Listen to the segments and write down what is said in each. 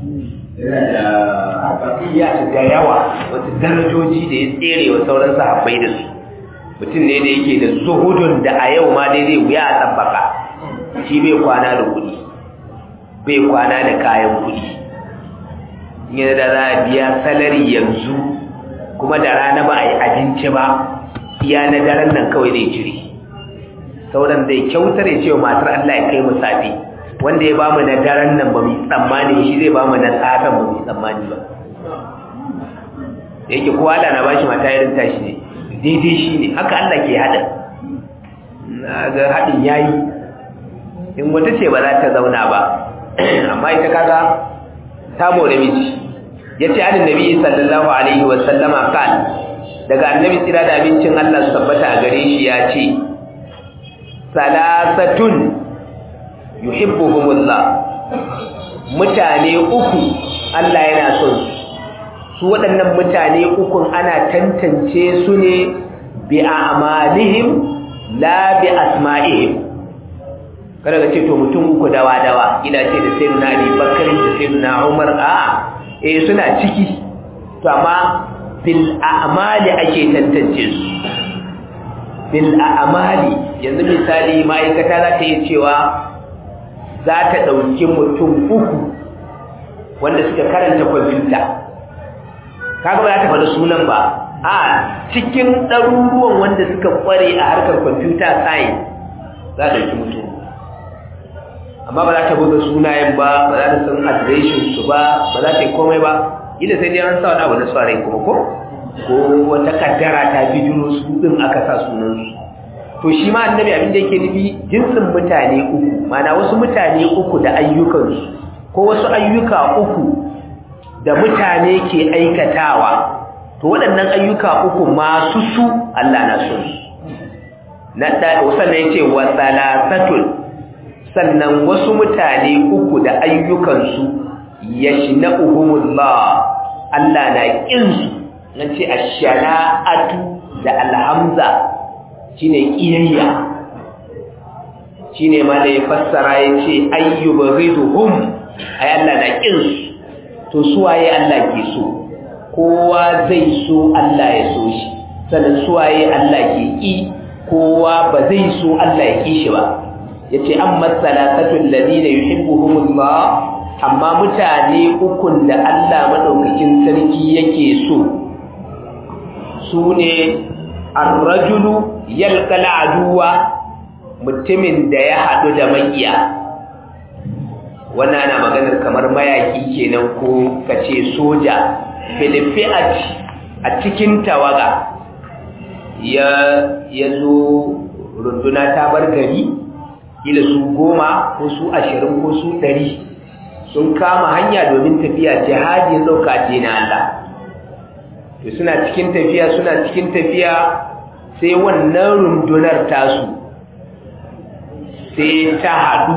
yana da haɓaƙiya da yawa wasu darajoji da ya tsere wa sauran sahabbai da su mutum ne da yake da zuhudun da a yau ma dai zai wuya a tsabbaka shi bai kwana da kuɗi bai kwana da kayan kuɗi yana da za a biya salari yanzu kuma da rana ba a yi abinci ba iya na daren nan kawai zai cire sauran zai kyautar ya ce wa matar Allah ya kai mu safe wanda ya bamu na daren nan ba mu tsammani shi zai bamu na safen ba mu tsammani ba yake kowa Allah na bashi mata irin tashi ne daidai shi ne haka Allah ke haɗa na ga haɗin yayi in wata ce ba za ta zauna ba amma ita kaga ta more miji yace annabi nabi sallallahu alaihi wa sallama kan daga annabi tsira da abincin Allah su tabbata a gare shi ya ce salasatun yuhibbuhumullah mutane uku Allah yana son su waɗannan mutane ukun ana tantance su ne bi a'malihim la bi asma'ihim kada ka ce to mutum uku dawa dawa ina ce da sayyidina Ali Bakar da sayyidina Umar a eh suna ciki to amma bil a'mali ake tantance su bil a'mali yanzu misali ma'aikata za ta yi cewa za ta ɗauki mutum uku wanda suka karanta kwamfuta kaga ba za ta faɗi sunan ba a cikin ɗaruruwan wanda suka ƙware a harkar kwamfuta science za ta ɗauki mutum amma ba za ta buga sunayen ba ba za ta san adireshin su ba ba za ta yi komai ba ila sai dai an sa wani abu na tsarai kuma ko ko wata kaddara ta bijiro su ɗin aka sa sunansu to shi ma annabi abin da yake nufi jinsin mutane uku mana wasu mutane uku da ayyukansu ko wasu ayyuka uku da mutane ke aikatawa to waɗannan ayyuka uku masu su Allah na son su na da sannan yace wa salasatun sannan wasu mutane uku da ayyukansu yashna'uhumullah Allah na kin su nace ash-shana'atu da alhamza shine kiyayya shine ma da ya fassara yace ayyubghiduhum ay Allah na kin to suwaye Allah ke so kowa zai so Allah ya so shi sannan suwaye Allah ke ki kowa ba zai so Allah ya ki shi ba yace amma salatatul ladina yuhibbuhumullah amma mutane ukun da Allah madaukakin sarki yake so sune ar-rajulu yalqa al-aduwa mutumin da ya hadu da makiya wannan ana maganar kamar mayaki kenan ko kace soja filifiat a cikin tawaga ya yazo runduna ta bar gari kila su goma ko su ashirin ko su ɗari sun kama hanya domin tafiya jihadi ɗauka ce na Allah to suna cikin tafiya suna cikin tafiya sai wannan rundunar tasu sai ta haɗu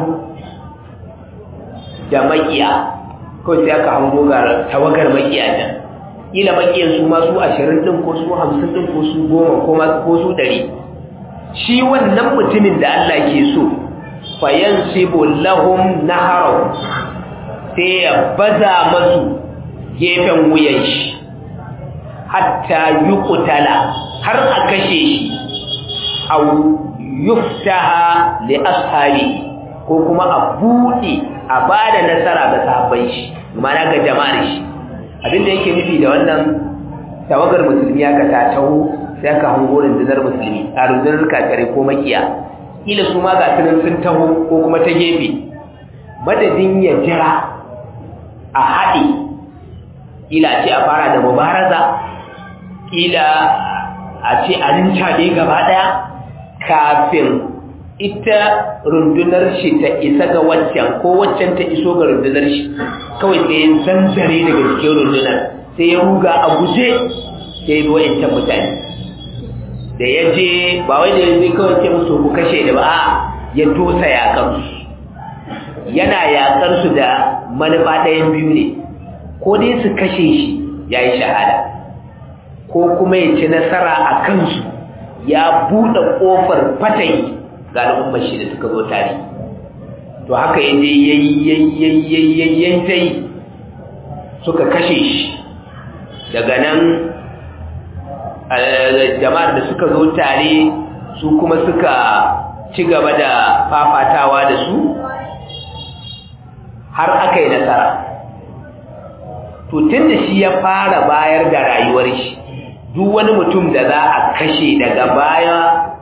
da makiya kawai sai aka hango ga tawagar makiya nan kila makiyan su ma su ashirin ɗin ko su hamsin ɗin ko su goma ko su ɗari shi wannan mutumin da Allah ke so fayansibu lahum naharaw sai ya baza masu gefen wuyan shi hatta yuqtala har a kashe shi aw yuftaha li ashabi ko kuma a bude a bada nasara ga sahabbai shi mana ga jama'ar shi abinda yake nufi da wannan tawagar musulmi aka ta taho sai aka hango rundunar musulmi a rundunar kakare ko makiya kila su ma ga tunan sun taho ko kuma ta gefe madadin ya jira a haɗe kila ce a fara da mubaraza kila a ce a rinca ne gaba ɗaya kafin ita rundunar shi ta isa ga waccan ko waccan ta iso ga rundunar shi kawai sai ya zanzare daga cikin rundunar sai ya ruga a guje sai ya wa'ancan mutane da ya je ba wai da ya zai kawai ce musu ku kashe da ba a ya dosa yakansu yana yakansu da manufa ɗayan biyu ne ko dai su kashe shi ya yi shahada ko kuma ya ci nasara a kansu ya buɗe ƙofar fatayi ga al'ummar shi da suka zo tare to haka ya je yayi yayi yayi yayi suka kashe shi daga nan jama'ar da suka zo tare su kuma suka ci gaba da fafatawa da su har aka yi nasara to tun da shi ya fara bayar da rayuwar shi duk wani mutum da za a kashe daga baya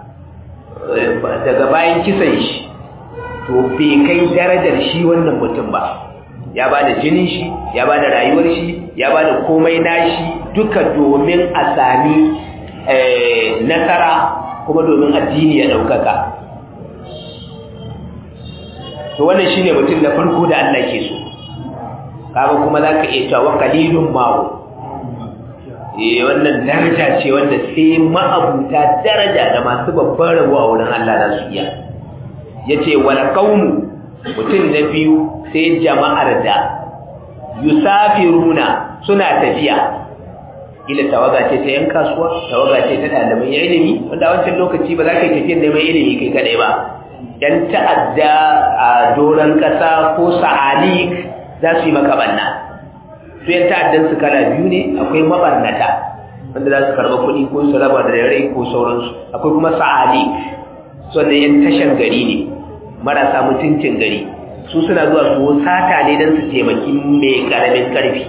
daga bayan kisan shi to bai kai darajar shi wannan mutum ba ya ba da jinin shi ya ba da rayuwar shi ya ba da komai nashi duka domin a sami nasara kuma domin addini ya ɗaukaka to wannan shine mutum da farko da Allah ke so kaga kuma zaka iya cewa qalilun ma'u eh wannan daraja ce wanda sai ma'abuta daraja da masu babban rabo a wurin Allah za su iya yace wala qaumu mutum na biyu sai jama'ar da yusafiruna suna tafiya ila tawaga ce ta yan kasuwa tawaga ce ta ɗaliban ilimi wanda a wancan lokaci ba za ka yi tafiyar neman ilimi kai kadai ba yan ta'adda a doron ƙasa ko sa'alik za su yi maka banna su yan ta'addan su kala biyu ne akwai mabarnata wanda za su karɓa kuɗi ko su raba da rai ko sauransu akwai kuma sa'alik su wanda yan tashan gari ne marasa mutuncin gari su suna zuwa su sata ne don su taimaki mai ƙaramin ƙarfi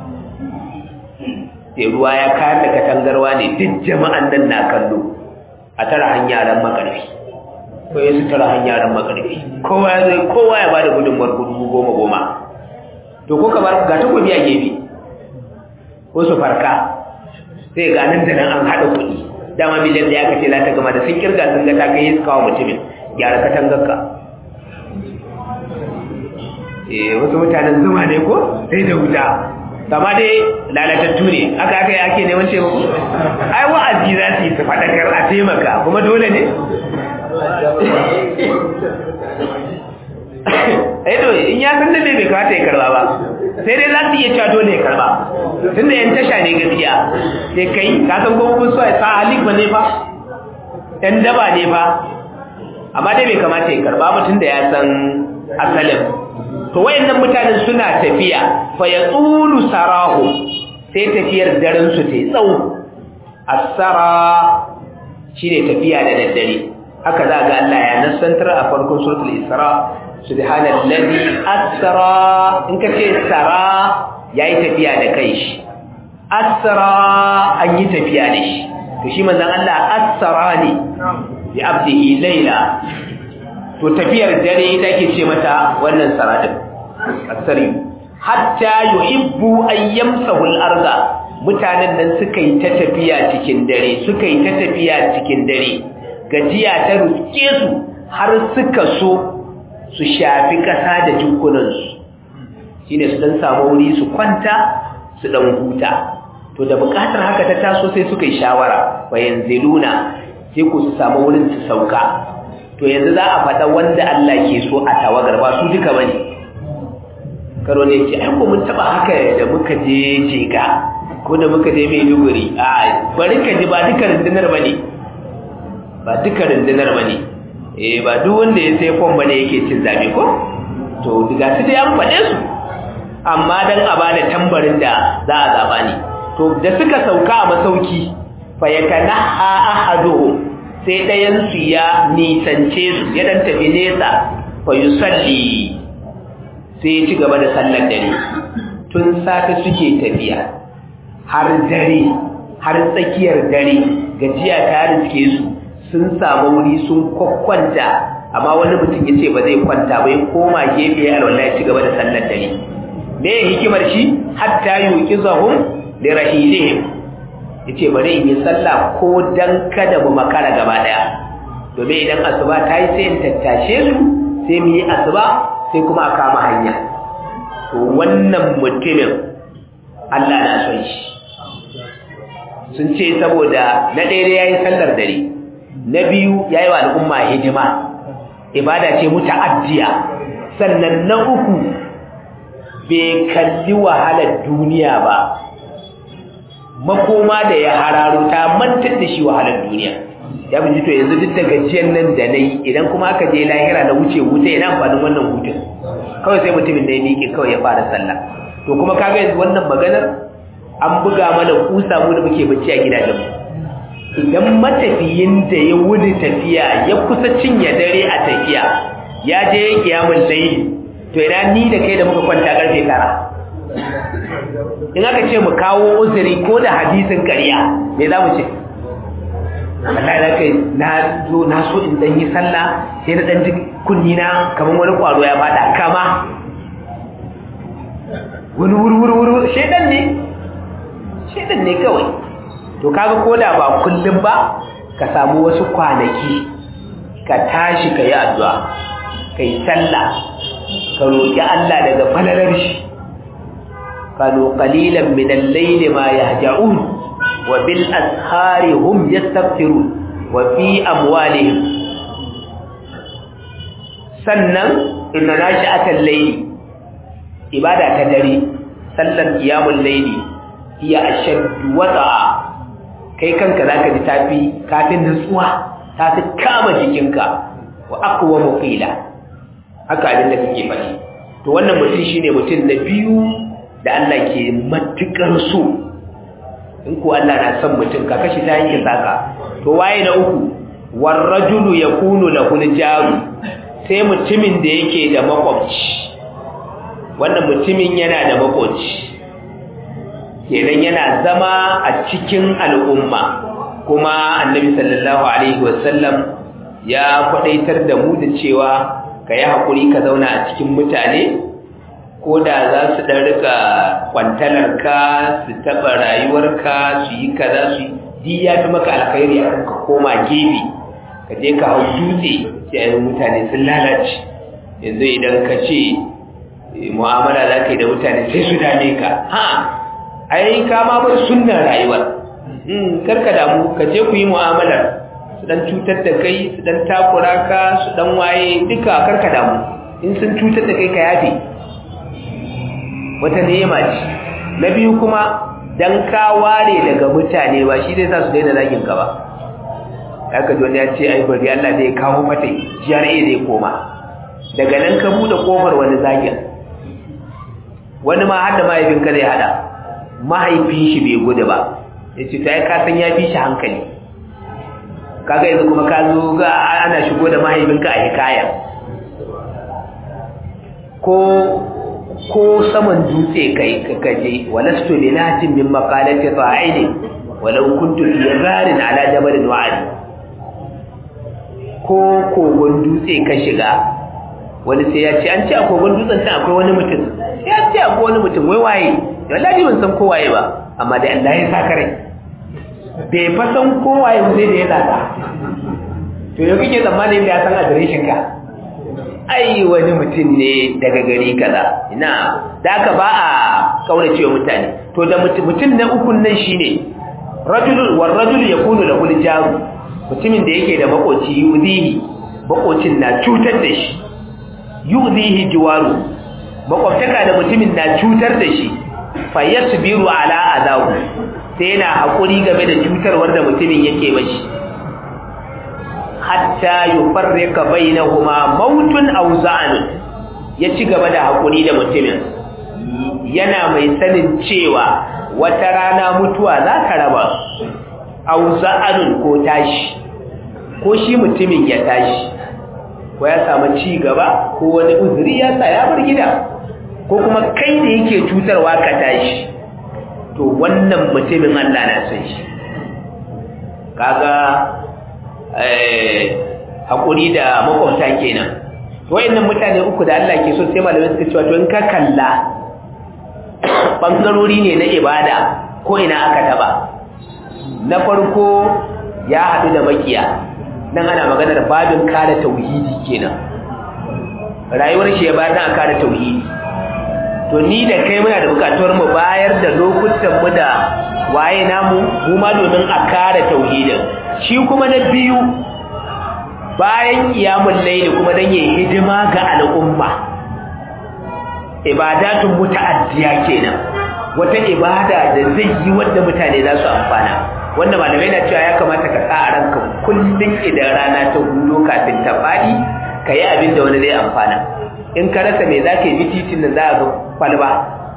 sai ruwa ya kayar da katangarwa ne duk jama'an nan na kallo a tara hanyaren makarfi ko ya su tara hanyaren makarfi kowa ya zai kowa ya bada gudunmuwar gudu goma goma to ko kamar ga takobi a gefe ko su farka sai ga nan da nan an haɗa kuɗi dama miliyan da ya kace la ta gama da sun kirga sun ga ta kai su kawo mutumin gyara katangarka eh wasu mutanen zuma ne ko sai da wuta kama dai lalatattu ne aka aka yi ake neman taimako ai wa'azi za su yi su faɗakar a taimaka kuma dole ne aido in ya san da bai kawata ya karba ba sai dai za su iya cewa dole ya karba tun da yan tasha ne gaskiya sai kai ka san kuma kun so ya sa halik ba ne fa yan daba ne fa amma dai bai kamata ya karba ba tun da ya san asalin to wayannan mutanen suna tafiya fa yaqulu sarahu sai tafiyar daren su tai tsawo as-sara shine tafiya da daddare haka za ga Allah ya nasantar a farkon suratul isra subhanallazi asra in ka ce sara yayi tafiya da kai shi asra an yi tafiya da shi to shi manzon Allah asra ne bi abdihi layla to tafiyar dare ita ke ce mata wannan saradin asari hatta yuhibbu an yamsahu al-arda mutanen nan suka yi ta tafiya cikin dare suka yi ta tafiya cikin dare gajiya ta ruske su har suka so su shafi kasa da jikunansu shine su dan samu wuri su kwanta su dan huta to da bukatar haka ta taso sai suka yi shawara wayanziluna sai ku su samu wurin su sauka to yanzu za a faɗa wanda Allah ke so a tawagar ba su duka bane karo ne ce ai ko mun taba haka da muka je jega ko da muka je Maiduguri a bari ka ji ba duka rundunar bane ba duka rundunar bane eh ba duk wanda ya sai fom bane yake cin zabe ko to diga su dai an faɗe su amma dan a bada tambarin da za a zaba ne to da suka sauka a masauki fa yakanaha ahaduhum sai ɗayansu ya nisance su ya ɗan tafi nesa fa yi salli sai ya ci gaba da sallar dare tun safe suke tafiya har dare har tsakiyar dare gajiya ta riske su sun samu wuri sun kwakwanta amma wani mutum ya ce ba zai kwanta ba ya koma gefe ya alwala ya ci gaba da sallar dare me hikimar shi hatta yuqizahum li rahilihim yace bari in yi sallah ko dan kada mu makara gaba daya domin idan asuba ta yi sai in tattashe su sai mu yi asuba sai kuma a kama hanya to wannan mutumin Allah na son shi sun ce saboda na ɗaya ya yi sallar dare na biyu ya yi wa al'umma hidima ibada ce muta'addiya sannan na uku bai kalli wahalar duniya ba makoma da ya hararo ta mantar da shi wahalar duniya ya bi to yanzu duk da gajiyar nan da na yi idan kuma aka je lahira na wuce wuta yana amfanin wannan hutun kawai sai mutumin da ya miƙe kawai ya fara sallah to to kuma kaga yanzu wannan maganar an buga mana kusa mu da muke bacci a gidajen idan matafiyin da ya wuni tafiya ya kusa cinye dare a tafiya ya je ya kiyamun laili to ina ni da kai da muka kwanta karfe tara in aka ce mu kawo uzuri ko da hadisin ƙarya me za mu ce wallahi da kai na zo na so in dan yi sallah sai na dan ji kunni na kamar wani kwaro ya fada kama wani wurwurwur shedan ne shedan ne kawai to kaga koda ba kullum ba ka samu wasu kwanaki ka tashi ka yi addu'a ka yi sallah ka roƙi Allah daga falalar shi kanu qalilan min al-layli ma yahja'un wa bil ashari hum yastaghfirun wa fi amwalihim sannan inna nashi'atal layli ibada ta dare sallar qiyamul layli hiya ashaddu wata'a kai kanka zaka ji tafi kafin nutsuwa tafi kama jikinka wa aqwa muqila haka abin da kake faɗi to wannan mutum shine mutum na biyu da Allah ke matukar so in ko Allah na son mutum ka kashi ta yanke saka to waye na uku war rajulu yakunu lahu jaru sai mutumin da yake da makwabci wannan mutumin yana da makwabci kenan yana zama a cikin al'umma kuma annabi sallallahu alaihi wasallam ya kwadaitar da mu da cewa ka yi haƙuri ka zauna a cikin mutane ko da za su ɗan rika kwantalarka su taɓa rayuwarka su yi kaza su yi ya fi maka alkhairi a ka koma gefe ka je ka hau dutse sai mutane sun lalace yanzu idan ka ce mu'amala za ka yi da mutane sai su dame ka ha ai ka ma bar sunnan rayuwar karka damu ka je ku yi mu'amalar su dan cutar da kai su dan takura ka su dan waye duka karka damu in sun cutar da kai ka yafe wata ni'ima ce na biyu kuma dan ka ware daga mutane ba shi zai sa su daina zagin ka ba haka ji wani ya ce ai bari Allah zai kawo mata GRA zai koma daga nan ka bude kofar wani zagin wani ma har da mahaifinka zai hada mahaifin shi bai gudu ba ya ce ta yi kasan ya fi shi hankali kaga yanzu kuma ka zo ga ana shigo da mahaifinka a hikaya ko ko saman dutse kai kaje walastu bi natin min maqalati fa'ili walau kuntu fi gharin ala jabalin wa'ali ko kogon dutse ka shiga wani sai ya ce an ce a kogon dutsen can akwai wani mutum sai ya ce akwai wani mutum wai waye wallahi ban san kowaye ba amma dai Allah ya saka rai bai fa san kowaye sai da ya zata to yau kike tsammanin da ya san adireshin ka ai wani mutum ne daga gari kaza ina da aka ba a kaurace wa mutane to da mutum na ukun nan shine rajulun war rajul yakunu lahu jaru mutumin da yake da makoci yuzihi makocin na cutar da shi yuzihi jiwaru makwabtaka da mutumin na cutar da shi fa yasbiru ala adahu sai yana hakuri game da cutarwar da mutumin yake mashi hatta yufarrika bainahuma mautun aw za'an ya ci gaba da hakuri da mutumin yana mai sanin cewa wata rana mutuwa za ta raba aw za'anun ko tashi ko shi mutumin ya tashi ko ya samu ci gaba ko wani uzuri ya sa ya bar gida ko kuma kai da yake cutarwa ka tashi to wannan mutumin Allah na son shi kaga haƙuri da makwabta kenan wayannan mutane uku da Allah ke so sai malamai suka cewa to in ka kalla bangarori ne na ibada ko ina aka taba na farko ya haɗu da makiya nan ana maganar babin kare tauhidi kenan rayuwar shi ya bayar da kare tauhidi to ni da kai muna da bukatuwar mu bayar da lokutan mu da waye namu mu ma domin a kare tauhidin shi kuma na biyu bayan kiyamul layli kuma dan yayi hidima ga al'umma ibadatun muta'addiya kenan wata ibada da zai yi wanda mutane za su amfana wanda malamai na cewa ya kamata ka sa a ranka kullum idan rana ta hudo kafin ta fadi ka yi abin da wani zai amfana in ka rasa mai za ka yi titin da za a ga kwalba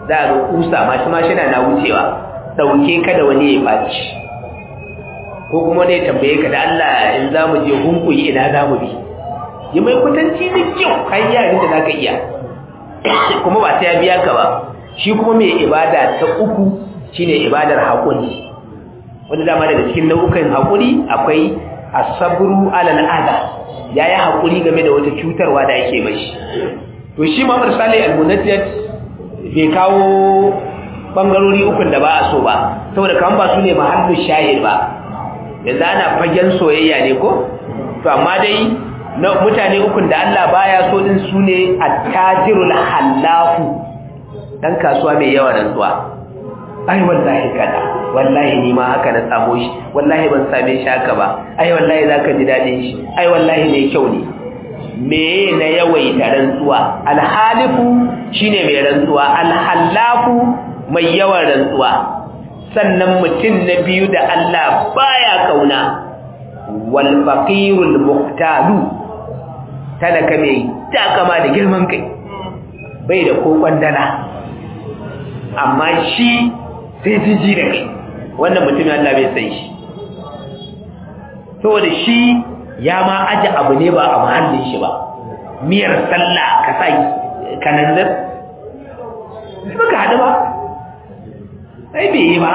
za a ga kusa mashi mashi na wucewa ɗauke ka da wani ya ɓaci ko kuma ne tambaye ka da Allah in za mu je hunkuyi ina za mu bi yi mai kutanci da kyau kan yi abin da za ka iya kuma ba ta ya biya ka ba shi kuma mai ibada ta uku shine ibadar haƙuri wanda dama daga cikin nau'ukan haƙuri akwai asabru alal adha yayi haƙuri game da wata cutarwa da yake mashi to shi Muhammad Salih al-Munajjid bai kawo bangarori ukun da ba a so ba saboda kan ba su ne mahallu shahid ba yanzu ana fagen soyayya ne ko to amma dai na mutane ukun da Allah baya so din su ne attajirul halafu dan kasuwa mai yawa rantsuwa ai wallahi kada wallahi ni ma haka na samu shi wallahi ban same shi haka ba ai wallahi zaka ji dadin shi ai wallahi mai kyau ne me na yawaita rantsuwa alhalifu shine mai rantsuwa alhallafu mai yawan rantsuwa sannan mutum na biyu da Allah baya kauna wal faqirul muqtalu talaka mai takama da girman kai bai da ko kwandala amma shi sai jiji da kai wannan mutum Allah bai san shi saboda shi ya ma aje abu ne ba a mahallin shi ba miyar sallah ka sa kananzir ba ka haɗu ba sai bai yi ba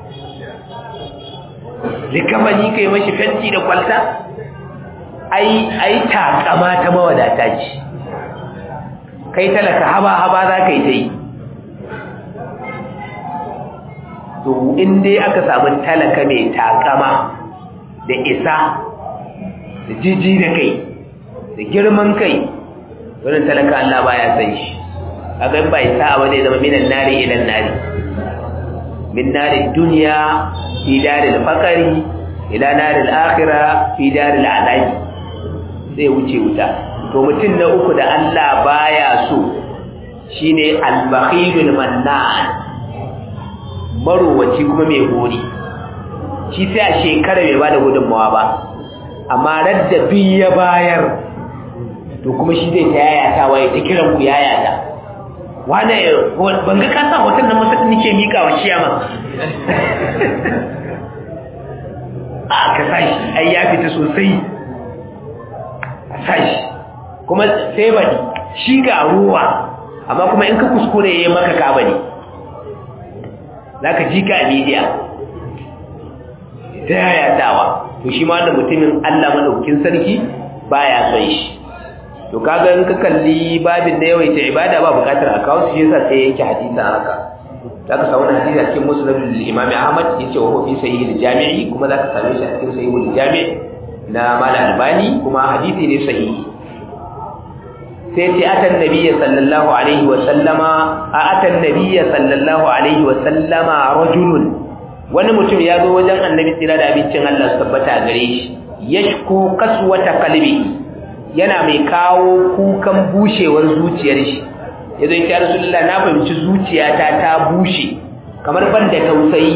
likamani ka yi mashi fenti da kwalta ai ai takama ta mawadata ce kai talaka haba haba za ka yi ta yi to in dai aka samu talaka mai takama da isa da jiji da kai da girman kai wannan talaka Allah baya san shi kaga ba isa a wani zama minan nari ilan nari min nari duniya fi daril fakari ila naril akhirah fi daril azabi sai wuce wuta to mutum na uku da Allah baya so shine al-bakhilul mannan marowaci kuma mai gori shi sai a shekara bai bada gudunmawa ba amma radda bi ya bayar to kuma shi zai ta yayata waye ta kiran ku yayata wane ban ga kasa hoton nan masa nake mika wa ciyama a ka sashi ai ya fita sosai a sashi kuma sai bani shi ga ruwa amma kuma in ka kuskure yayi maka ka bane zaka ji ka media ta yayatawa to shi ma da mutumin Allah madaukakin sarki baya son shi to kaga in ka kalli babin da yawaita ibada ba bukatar a kawo shi yasa sai yanke hadisi haka zaka samu hadisi a cikin musnad al-imam Ahmad yace wa fi sahih al-jami'i kuma zaka same shi a cikin sahih al-jami' na malam albani kuma hadisi ne sahihi sai ce atan nabiyya sallallahu alaihi wa sallama a atan nabiyya sallallahu alaihi wa sallama rajulun wani mutum ya zo wajen annabi tsira da abincin Allah su tabbata gare shi yashku kaswata qalbi yana mai kawo kukan bushewar zuciyar shi yazo ya rasulullah na fahimci zuciyata ta bushe kamar ban da tausayi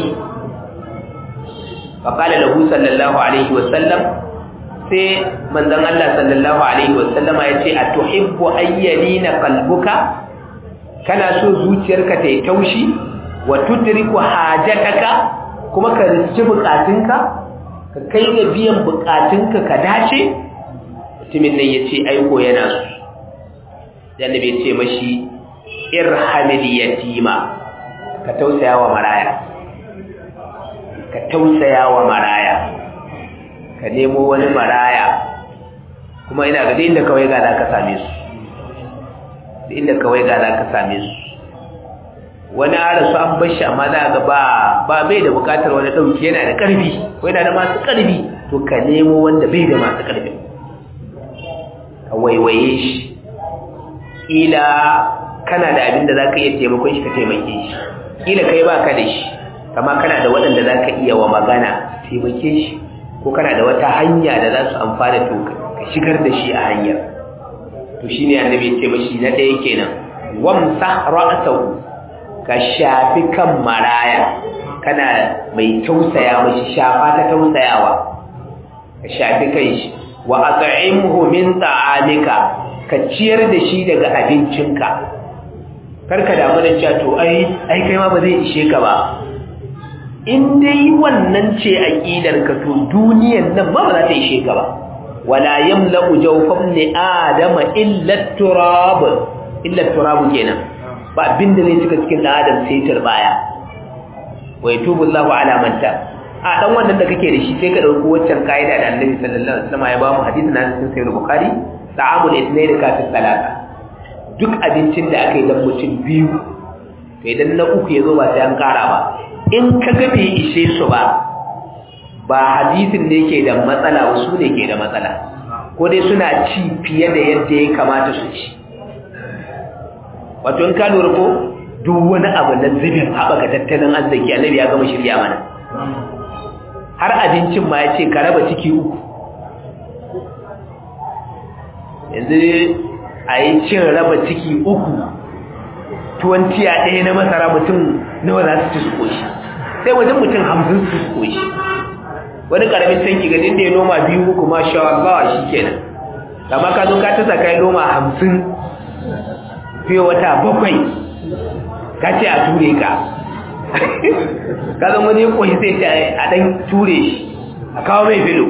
faqala lahu sallallahu alaihi wa sallam sai manzon Allah sallallahu alaihi wa sallama yace atuhibbu ayyalina qalbuka kana so zuciyarka ta yi taushi wa tudriku hajataka kuma ka riski bukatunka ka kai ga biyan bukatunka ka dace mutumin nan yace aiko yana so dan nabi yace mashi irhamil yatima ka tausaya wa maraya ka tausaya wa maraya ka nemo wani maraya kuma ina ga inda kawai ga za ka same su da inda kawai ga za ka same su wani arasu an bar shi amma za ga ba ba bai da bukatar wani dauki yana da karfi ko yana da masu karfi to ka nemo wanda bai da masu karfi ka waiwaye shi kila kana da abin da zaka iya taimakon shi ka taimake shi kila kai baka da shi amma kana da waɗanda zaka iya wa magana taimake shi ko kana da wata hanya da za su amfana to ka shigar da shi a hanyar to shine annabi ya ce mashi na ɗaya kenan wamsa ra'sahu ka shafi kan maraya kana mai tausaya mashi shafa ta tausayawa ka shafi kan shi wa at'imhu min ta'amika ka ciyar da shi daga abincinka karka damu da cewa to ai ai kai ma ba zai ishe ka ba in dai wannan ce aqidar ka to duniyar nan ma ba za ta ishe ka ba wala yamla'u jawfam li adama illa turab illa turab kenan ba abin da zai cika cikin adam sai turbaya wa yatubu Allahu ala man ta a dan wannan da kake da shi sai ka dauko waccan kaida da Annabi sallallahu alaihi wasallam ya ba mu hadisi na cikin sahih bukhari ta'amul ithnain ka fi salata duk abincin da aka yi dan mutum biyu to idan na uku ya zo ba sai an kara ba in ka ga bai ishe su ba ba hadisin ne ke da matsala ba su ne ke da matsala ko dai suna ci fiye da yadda ya kamata su ci wato in ka lura ko duk wani abu na zubin haɓaka tattalin arziki annabi ya gama shirya mana har abincin ma ya ce ka raba ciki uku yanzu a yi cin raba ciki uku tuwon tiya ɗaya na masara mutum nawa za su ci su koshi sai wajen mutum hamsin su ci koshi wani ƙaramin tanki ga da ya noma biyu uku ma sha Allah shi kenan amma ka zo ka tasa kai noma hamsin fiye wata bakwai ka ce a ture ka ka zama wani koshi sai ce a ɗan ture shi a kawo mai filo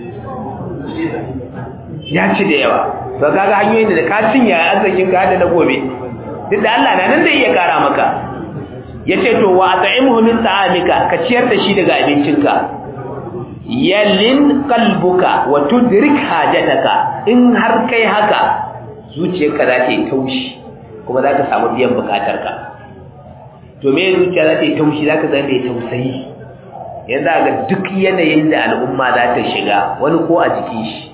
ya ci da yawa ba ka ga hanyoyin da ka cinye arzikin ka da na gobe duk da Allah na nan zai iya kara maka ya ce to wa at'imhu min ta'amika ka ciyar da shi daga abincinka yallin qalbuka wa tudrik hajataka in har kai haka zuciyarka za ta yi taushi kuma za ka samu biyan bukatarka to me zuciya za ta yi taushi za ka zama mai tausayi yanzu ga duk yanayin da al'umma za ta shiga wani ko a jikin shi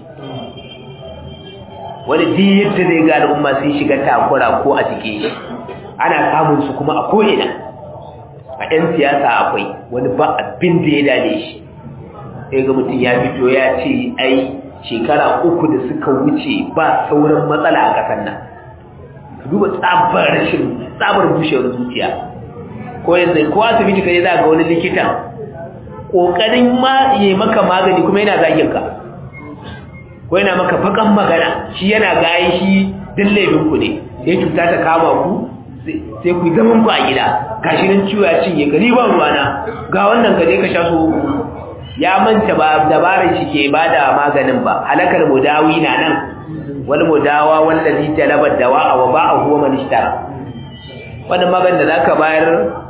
wani duk yadda zai ga al'umma sun shiga takura ko a jikin shi ana samun su kuma a ko'ina a 'yan siyasa akwai wani ba abin da ya dade shi sai ga mutum ya fito ya ce ai shekara uku da suka wuce ba sauran matsala a ƙasar nan duba tsabar rashin tsabar bushewar zuciya ko yanzu ko asibiti kai za ga wani likita kokarin ma yi maka magani kuma yana zagin ka ko yana maka fakan magana shi yana gaye shi din laifin ku ne sai cuta ta kama ku sai ku zaman ku a gida gashi nan ciwo ya cinye ka ni ba ruwana ga wannan ka je ka sha so ya manta ba dabarar shi ke bada maganin ba halakar mudawi na nan wal mudawa wallazi talaba dawa wa ba'a huwa man ishtara wannan maganin da zaka bayar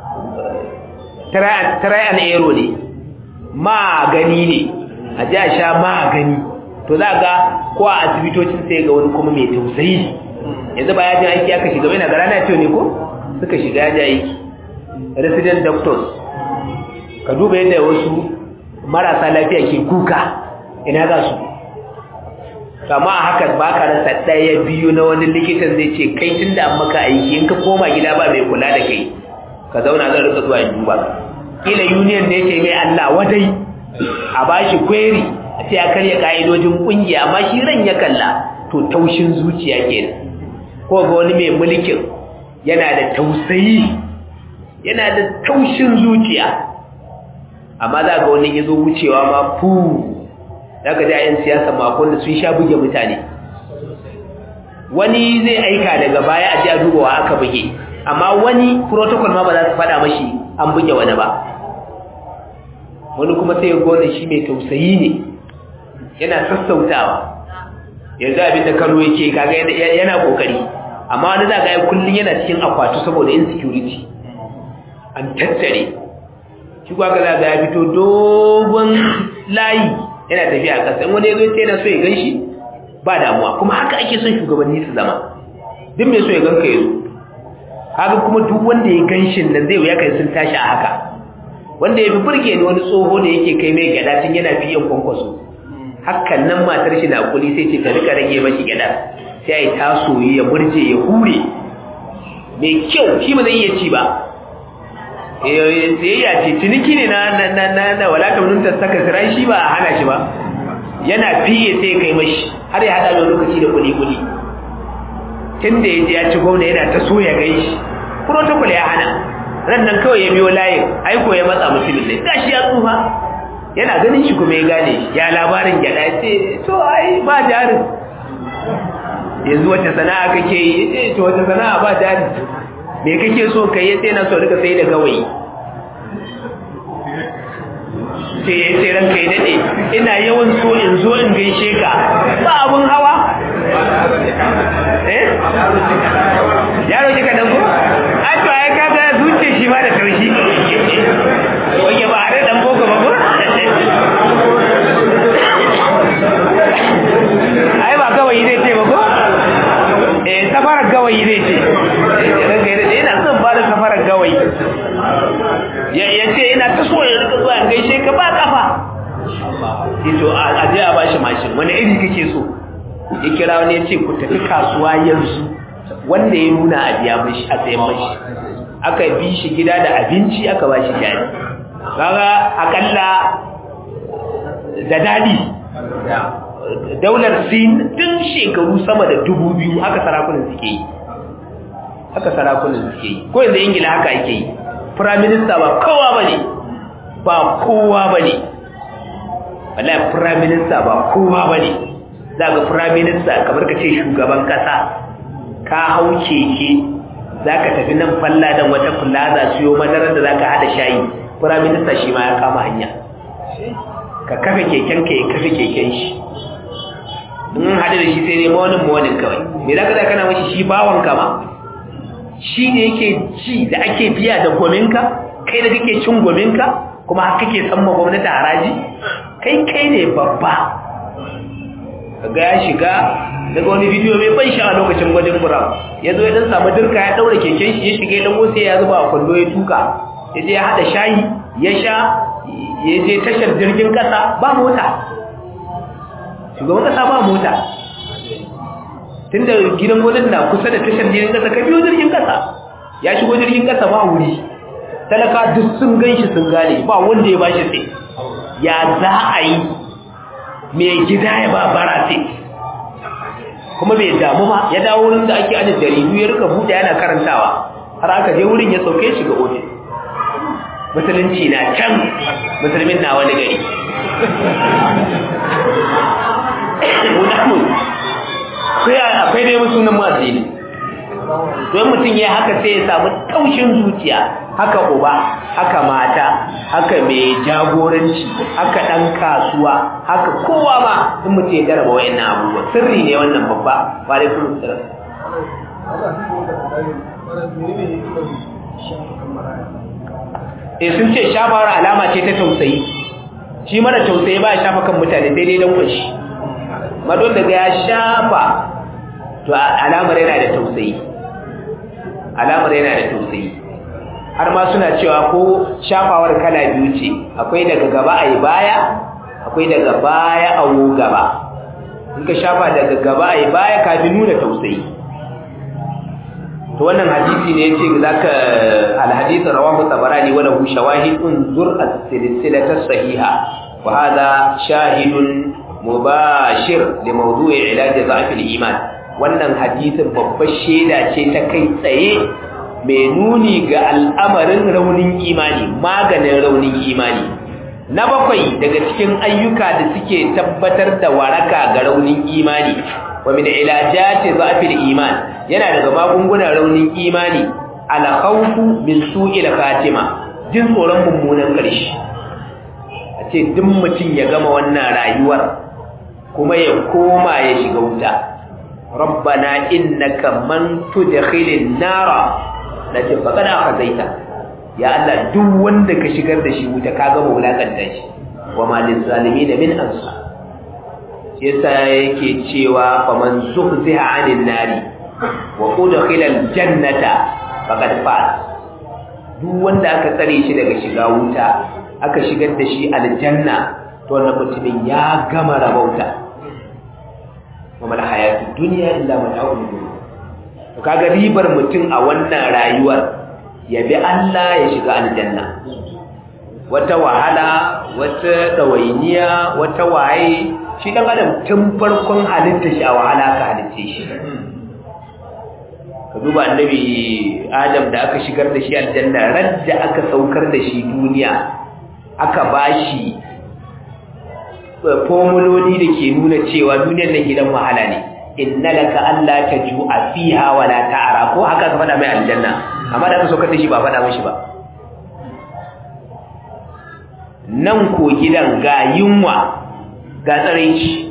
try and error ne magani ne a ji a sha magani to za ga ko a asibitocin sai ga wani kuma mai tausayi yanzu ba yajin aiki aka shiga bai na gara na ce ne ko suka shiga yajin aiki resident doctors ka duba yadda wasu marasa lafiya ke kuka ina za su kama a haka ba ka rasa ɗaya biyu na wani likitan zai ce kai tun da an maka aiki in ka koma gida ba mai kula da kai ka zauna zan rika zuwa in duba kila union ne ce mai Allah wadai a bashi query a ce a karya ka'idojin kungiya amma shi ran ya kalla to taushin zuciya kenan ko ga wani mai mulkin yana da tausayi yana da taushin zuciya amma za ga wani yazo wucewa ma fu daga da yan siyasa makon da sun sha buge mutane wani zai aika daga baya a ji a dubawa aka buge amma wani protocol ma ba za su faɗa mashi an buge wani ba wani kuma sai gona shi mai tausayi ne yana sassautawa yanzu abin da kano yake kaga yana kokari amma wani za ga kullum yana cikin akwatu saboda insecurity an tattare shi kuwa ga za ga ya fito dogon layi yana tafiya a ƙasa in wani ya zo ce yana so ya gan shi ba damuwa kuma haka ake son shugabanni su zama duk mai so ya ganka ya zo haka kuma duk wanda ya ganshin nan zai wuya kai sun tashi a haka wanda ya fi burge ni wani tsoho da yake kai mai gyada tun yana fiye kwankwaso hakan nan matar shi na kuli sai ce ka rika rage mashi gyada sai ya yi tasoyi ya murje ya hure mai kyau shi ba zai iya ci ba sayayya ce ciniki ne na na na na walaka mun ta saka sirai shi ba a hana shi ba yana fiye sai kai mashi har ya hada lokaci da kuli kuli tun da ya je ya ci gwamna yana ta so ya gai shi protocol ya hana ran nan kawai ya biyo layin aiko ya matsa mutumin ne gashi ya tsufa yana ganin shi kuma ya gane shi ya labarin gyada ya ce to ai ba jarin yanzu wata sana'a kake yi ya ce to wata sana'a ba jari me kake so ka yi sai na so rika sai da gawayi sai ya ce ranka yi daɗe ina yawan so in zo in gaishe ka ba abun hawa eh yaro kika dan ko a to ai kaga zuciya shi ma da taushi wage ba a da dan boko ba ko ai ba gawayi zai ce ba ko eh safarar gawayi zai ce ranka yi daɗe ina son ba da safarar gawayi ya ce ina ta so ya rika zuwa gaishe ka ba kafa ito a je a bashi mashin wani iri kake so ya kira wani ya ce ku tafi kasuwa yanzu wanda ya nuna a biya mashi a sayan mashi aka bi shi gida da abinci aka ba shi jari kaga akalla da dadi daular sin tun shekaru sama da dubu biyu haka sarakunan suke yi haka sarakunan suke yi ko yanzu ingila haka ake yi firaminista ba kowa ba ne ba kowa ba ne wallahi firaminista ba kowa ba ne za ga firaminista kamar ka ce shugaban kasa ka hau keke za ka tafi nan falla don wata plaza siyo madarar da za ka haɗa shayi firaminista shi ma ya kama hanya ka kafa keken ka ya kafa keken shi in haɗu da shi sai ne mawanin mawanin kawai me za ka za kana mashi shi bawan kama shi ne yake ci da ake biya da gominka kai da kake cin gominka kuma haka kake san ma gwamnati haraji kai kai ne babba kaga ya shiga daga wani bidiyo mai ban sha a lokacin gwajin buram ya zo ya dan samu dirka ya daura keken shi ya shiga ya dan sai ya zuba a kwando ya tuka ya je ya hada shayi ya sha ya je tashar jirgin kasa ba mota shugaban kasa ba mota tunda gidan gwamnati na kusa da tashar jirgin kasa ka biyo jirgin kasa ya shigo jirgin kasa ba wuri talaka duk sun gan shi sun gane ba wanda ya bashi sai ya za a yi mai gida ya ba bara sai kuma bai damu ba ya dawo wurin da ake ajiye jaridu ya rika buɗe yana karantawa har aka je wurin ya sauke shi ga ofis musulunci na can musulmin na wani gari akwai dai sunan masu ne don mutum ya haka sai ya samu taushin zuciya haka uba haka mata haka mai jagoranci haka ɗan kasuwa haka kowa ma in mutum ya garaba wa'annan abubuwa sirri ne wannan babba ba dai kuma sirri eh sun ce shafawar alama ce ta tausayi shi mara tausayi ba ya shafa kan mutane daidai don kwashi madon daga ya shafa to alamar yana da tausayi alamar yana da tausayi har ma suna cewa ko shafawar kala biyu ce akwai daga gaba a yi baya akwai daga baya a wo gaba in ka shafa daga gaba a yi baya kafin nuna tausayi to wannan hadisi ne yace zaka alhadith rawahu tabarani wa lahu shawahid unzur as-silsilata sahiha wa hadha shahidun mubashir li mawdu'i ilaj dha'f al-iman wannan hadisin babbar sheda ce ta kai tsaye mai nuni ga al'amarin raunin imani maganin raunin imani na bakwai daga cikin ayyuka da suke tabbatar da waraka ga raunin imani wa min ilajati dha'fil iman yana daga magungunan raunin imani al khawfu min su'il khatima jin tsoron mummunan ƙarshe a ce duk mutum ya gama wannan rayuwar kuma ya koma ya shiga wuta rabbana innaka man tudkhilin nara la tafaqad akhazaita ya Allah duk wanda ka shigar da shi wuta ka gama wulakanta shi wa ma lil zalimin min ansar yasa yake cewa faman zuhziha 'anil nari wa udkhila aljannata faqad faz duk wanda aka tsare shi daga shiga wuta aka shigar da shi aljanna to wannan mutumin ya gama rabauta wa mal hayatu dunya illa mata'ul ghurur to kaga ribar mutum a wannan rayuwar ya bi Allah ya shiga aljanna wata wahala wata dawainiya wata waye shi dan adam tun farkon halitta shi a wahala ka halitta shi ka duba annabi adam da aka shigar da shi aljanna radda aka saukar da shi duniya aka bashi formuloli da ke nuna cewa duniyar nan gidan wahala ne inna laka alla tajua fiha wa la ta'ra ko haka ka faɗa mai aljanna amma da aka saukar da shi ba faɗa mashi ba nan ko gidan ga yunwa ga tsaraici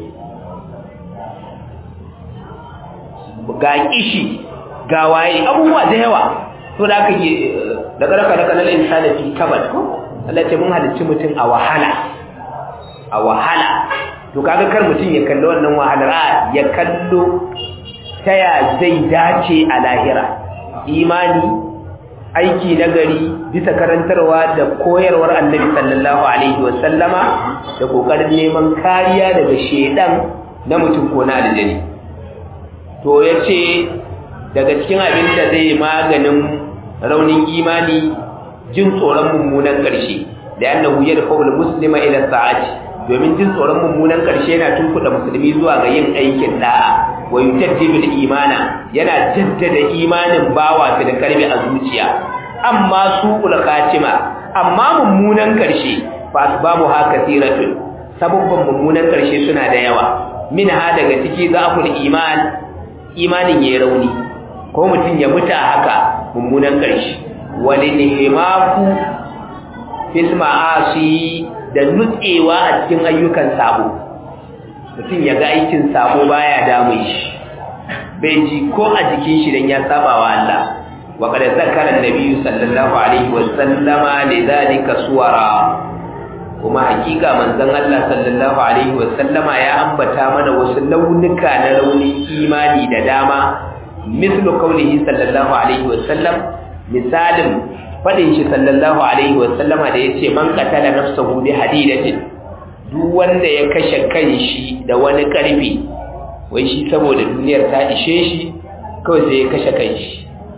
ga kishi ga waye abubuwa da yawa to da aka yi da karaka da kanal insani fi kabad ko Allah ce mun halicci mutum a wahala a wahala to kaga kar mutum ya kallo wannan wahalar a ya kallo ta ya zai dace a lahira imani aiki nagari bisa karantarwa da koyarwar annabi sallallahu alaihi wasallama da kokarin neman kariya daga shedan na mutum ko na aljani to yace daga cikin abin da zai maganin raunin imani jin tsoron mummunan ƙarshe da annahu yadfa'u al-muslima ila sa'ati domin jin tsoron mummunan ƙarshe yana tunkuɗa musulmi zuwa ga yin aikin da'a wa yujaddidu imana yana jaddada imanin bawa da karbi a zuciya amma su'ul khatima amma mummunan ƙarshe fa asbabu ha kathiratun sababban mummunan ƙarshe suna da yawa minha daga ciki za'ful iman imanin yayi rauni ko mutum ya mutu a haka mummunan ƙarshe walinihimaku fil ma'asi da nutsewa a cikin ayyukan sabo mutum ya ga aikin sabo baya damun shi bai ji ko a jikin shi dan ya saba wa Allah wa qad zakara an-nabi sallallahu alaihi wa sallama lidhalika suwara kuma hakika manzon Allah sallallahu alaihi wa sallama ya ambata mana wasu launuka na raunin imani da dama mislu qawlihi sallallahu alaihi wa sallam misalin fadin shi sallallahu alaihi wasallama da yace man qatala nafsahu bi hadidatin duk wanda ya kashe kanshi da wani karfi wai shi saboda duniyar ta ishe shi kawai sai ya kashe kanshi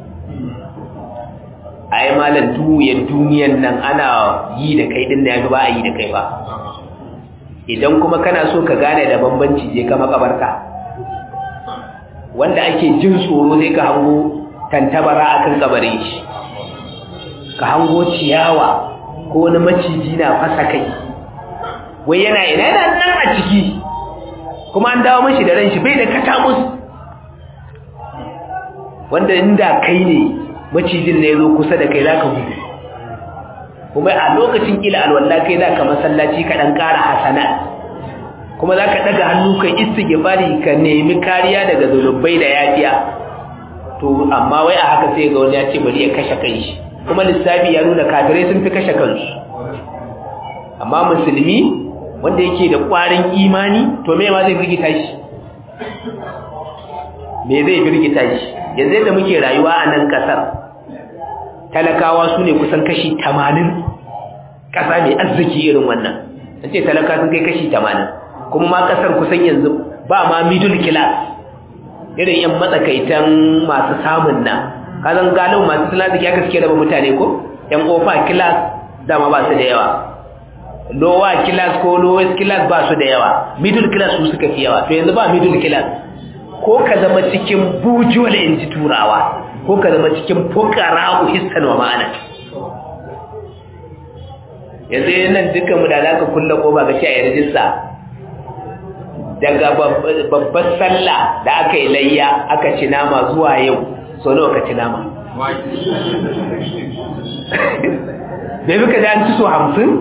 ai malam duniyar duniyar nan ana yi da kai din da yaga ba a yi da kai ba idan kuma kana so ka gane da bambanci je ka makabarta wanda ake jin tsoro sai ka hango tantabara akan kabarin shi ka hango ciyawa ko wani maciji na fasa kai wai yana ina yana nan a ciki kuma an dawo mashi da ran shi bai da katamus wanda inda kai ne macijin ne zo kusa da kai zaka gudu kuma a lokacin kila alwala kai zaka masallaci ka dan ƙara hasana kuma zaka daga hannu kai istighfari ka nemi kariya daga zulubai da yafiya to amma wai a haka sai ga wani ya ce bari ya kashe kanshi kuma lissafi ya nuna kafirai sun fi kashe kansu amma musulmi wanda yake da ƙwarin imani to me ma zai firgita shi me zai firgita shi yanzu yadda muke rayuwa a nan ƙasar talakawa su ne kusan kashi tamanin ƙasa mai arziki irin wannan an ce talaka sun kai kashi tamanin kuma ma ƙasar kusan yanzu ba ma middle class irin yan matsakaitan masu samun nan kazan galibin masu sinaziki aka suke raba mutane ko yan ofa class dama ba su da yawa lower class ko lowest class ba su da yawa middle class su suka fi yawa to yanzu ba middle class ko ka zama cikin bujuwal in ji turawa ko ka zama cikin fukara hissan wa ma'ana yanzu nan dukkan mu da za ka kulla ko ba ga shi a yarjinsa daga babbar sallah da aka yi layya aka ci nama zuwa yau so nawa ka ci nama da yi ka ji an ci so hamsin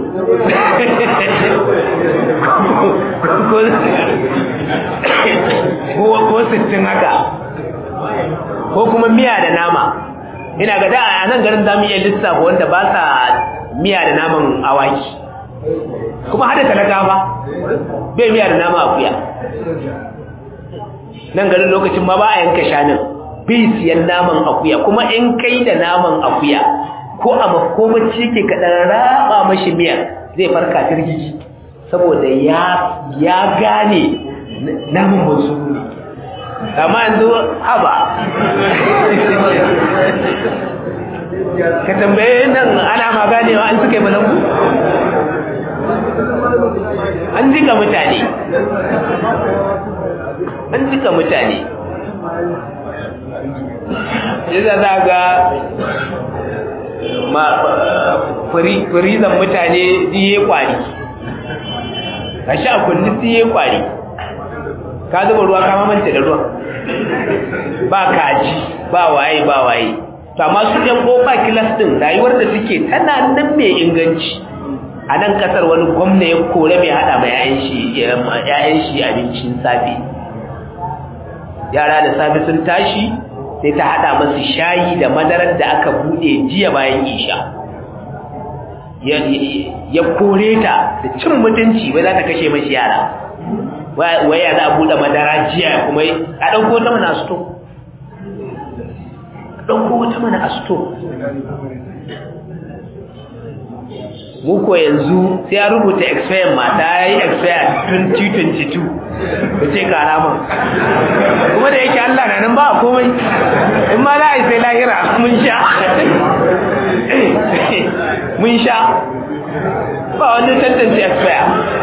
ko sittin haka ko kuma miya da nama ina ga da a nan garin zamu iya lissafa wanda ba sa miya da naman awaki kuma hada talaka ba bai miya da nama akuya nan garin lokacin ma ba a yanka shanin bai siyan naman akuya kuma in kai da naman akuya ko a makomaci ke kaɗan raba mashi miya zai farka firgiji saboda ya gane naman wasu ne amma yanzu haba ka tambaye nan ana ma ganewa an suka yi balangu an jika mutane an jika mutane yadda za ga firizan mutane diye kwari ka sha kulli diye kwari ka zuba ruwa kama manta da ruwan ba kaji ba waye ba waye to amma su ɗan ƙofa kilas ɗin rayuwar da suke tana nan mai inganci a nan ƙasar wani gwamna ya kore mai haɗa ma 'ya'yan shi abincin safe yara da safe sun tashi sai ta haɗa masu shayi da madarar da aka buɗe jiya bayan isha ya kore ta da cin mutunci bai za ta kashe mashi yara waya za a buɗe madara jiya kuma a ɗauko ta mana a sto ɗauko wata mana a sto muku yanzu sai ya rubuta expire mata ya yi expire 2022 da ce karama kuma da yake allah na nan ba a komai in ma za a yi sai lahira mun sha mun sha ba wani tantance expire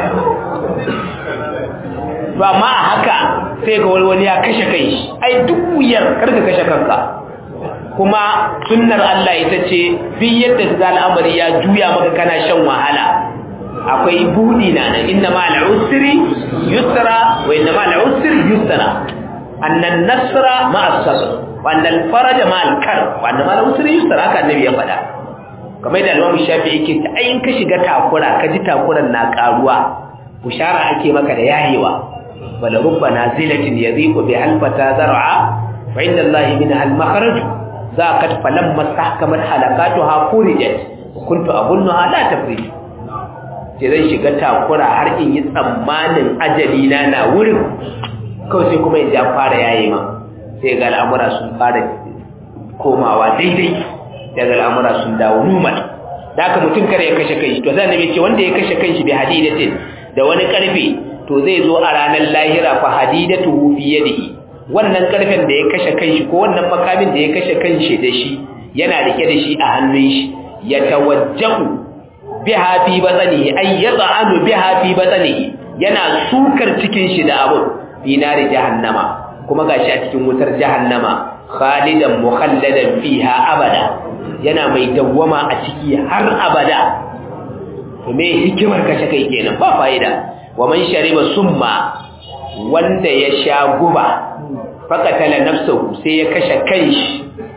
ba ma a haka sai ga wani ya kashe kai ai duk wuyar karka kashe kanka kuma sunnar Allah ita ce bi yadda ga al'amari ya juya maka kana shan wahala akwai budi na nan inna ma al'usri yusra wa inna ma al'usri yusra annan nasra ma as-sabr wa annal faraja ma al-kar wa anna ma al'usri yusra haka annabi ya faɗa kamar da Imam Shafi yake ta ayin ka shiga takura ka ji takuran na karuwa bushara ake maka da yayewa wala rubba nazilatin yadhiqu bi halfata zar'a wa inda Allah minha al-makhraj zaqat falamma tahkamat halaqatuha furijat kuntu abunnaha la tafrij sai zan shiga takura har in yi tsammanin ajali na na wurin kawai sai kuma in ja fara yayi ma sai ga al'amura sun fara komawa daidai daga al'amura sun dawo normal da haka mutum kare ya kashe kai to sai annabi ce wanda ya kashe kanshi bi hadidatin da wani karfe to zai zo a ranar lahira fa hadidatu fi yadihi wannan karfen da ya kashe kanshi ko wannan makamin da ya kashe kanshi da shi yana rike da shi a hannun shi ya tawajjahu biha fi batnihi ay yad'anu biha fi batnihi yana sukar cikin shi da abu fi nari jahannama kuma gashi a cikin wutar jahannama khalidan mukhalladan fiha abada yana mai dawwama a ciki har abada to me hikimar kashe kai kenan ba fa'ida wa man shariba summa wanda ya sha guba fakatala nafsuhu sai ya kashe kanshi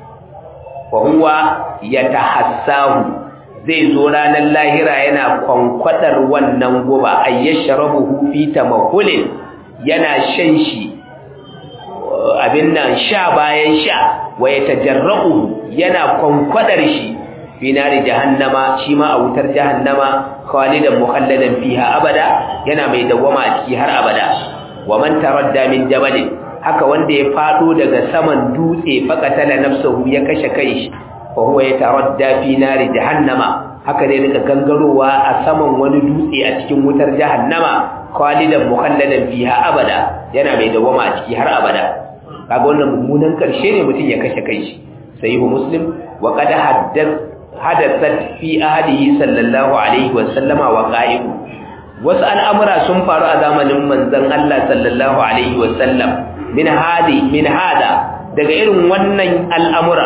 wa huwa yatahassahu zai zo ranar lahira yana kwankwadar wannan guba ayyashrabuhu fi tamahulin yana shan shi abin nan sha bayan sha wa yatajarra'u yana kwankwadar shi fi nari jahannama shi ma a wutar jahannama khalidan mukhalladan fiha abada yana mai dawwama a ciki har abada wa man taradda min jabalin haka wanda ya fado daga saman dutse faqatala nafsuhu ya kashe kai fa huwa yataradda fi nari jahannama haka ne rika gangarowa a saman wani dutse a cikin wutar jahannama khalidan mukhalladan fiha abada yana mai dawwama a ciki har abada kaga wannan mummunan karshe ne mutum ya kashe kai sahihu muslim wa qad haddath hadathat fi ahadihi sallallahu alaihi wa sallama wa qa'ibu wasu al'amura sun faru a zamanin manzon Allah sallallahu alaihi wa sallam min hadi min hada daga irin wannan al'amura